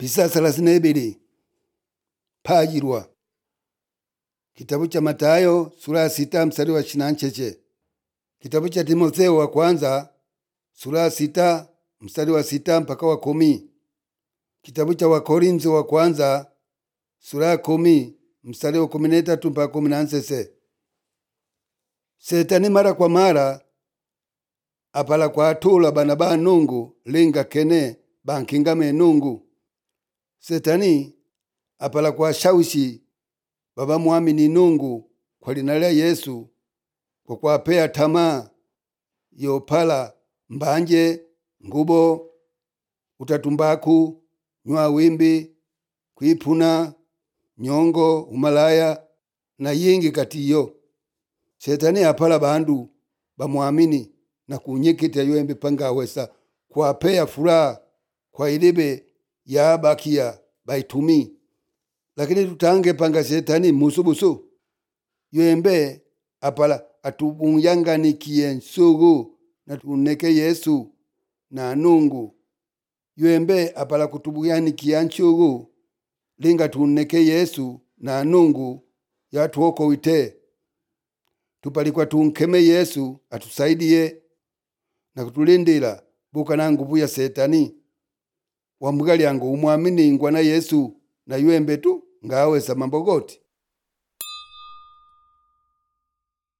pisa thelathini na ibili pajirwa kitabu cha Matayo sura ya sita mstari wa ishirini na ncheche kitabu cha Timotheo wa kwanza sura ya sita mstari wa sita mpaka wa kumi kitabu cha Wakorintho wa kwanza sura ya kumi mstari wa kumi na tatu mpaka kumi na nsese setani mara kwa mara apala kwatula bana ba nungu linga kene bankingame nungu setani apala kwashawishi baba mwamini nungu kwa lina lya yesu kwa kwapea tamaa yopala mbanje ngubo utatumbaku nywa wimbi kwipuna nyongo umalaya na yingi katiyo shetani apala bandu bamwamini na kunyikita yombi pangawesa kwapea furaha kwa ilibe yabakia baitumi lakini tutange panga shetani musubusu yembe apala atubunyanganikie nsugu na tuneke yesu na nungu yembe apala kutubuyanikia nchugu linga tuneke yesu na nungu yatuoko wite tupalikwa tunkeme yesu atusaidie na kutulindila buka na nguvu ya setani wambuga lyangu umwaminingwa na yesu na yembe tu ngawesa mambo goti